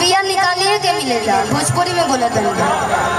बिया निकालिए के मिलेला भोजपुरी में बोला तनी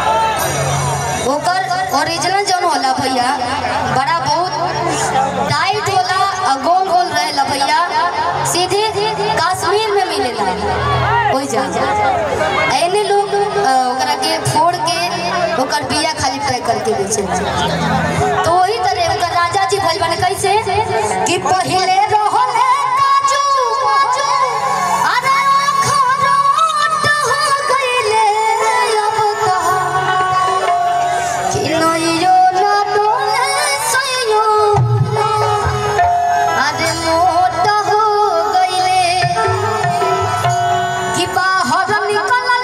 ओकर ओरिजिनल जौन होला भैया बड़ा बहुत टाइट होला और गोल गोल रहेला भैया सीधे कश्मीर में मिलेला ओइ जा एने लोग अ, ओकरा के फोड़ के ओकर बिया खाली पैक करके बेचे तो वही तरह ओकर राजा जी भइल बने कैसे कि पहिले रहले काजू अरे अखरोट हो गइले अब तो कि नइयो ना डोले सइयो अरे मोट हो गइले कि बाहर निकलल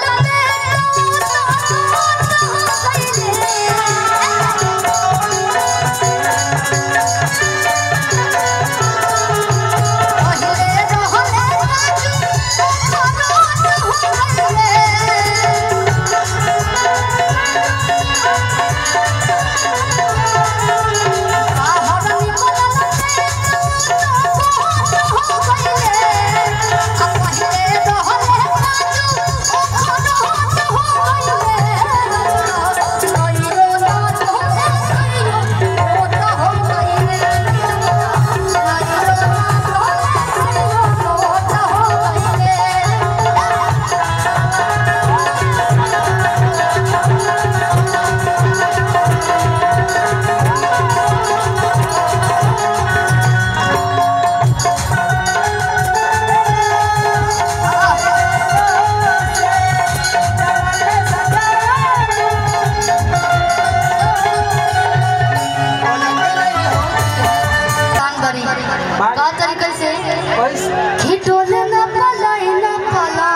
कान बरी का तरीके से खिटोले न पलाई न पला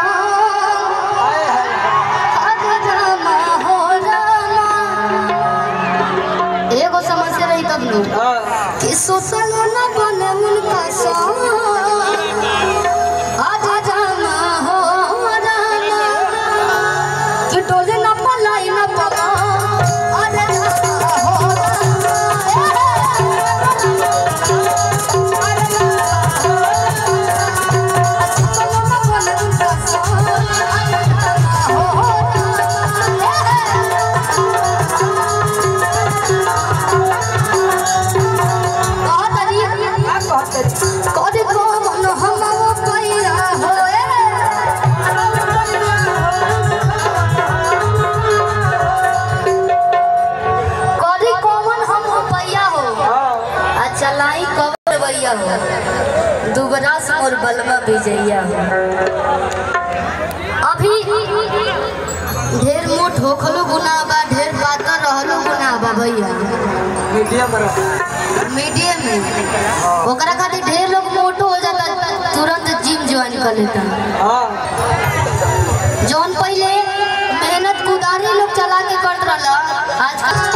अरे रामा हो रामा एगो समस्या रही तब नु कि सोसल न बने उनका संग अरे रामा हो रामा खिटोले न पलाई न पला अरे रामा हो कदे कमन हम पैया होए कदे कमन हम पैया हो अच्छा लाई कबर भैया हो दुबरा मोर बलवा विजैया हो अभी ढेर मोट होखलो गुनाह बा ढेर पातर रहलो गुनाह बा भैया मीडियम मीडियम में ओकरा खातिर ढेर लोग मोटो हो जाता तुरंत जिम ज्वाइन कर लेता हाँ जौन पहले मेहनत कुदारी लोग चला के करत रहला आजकल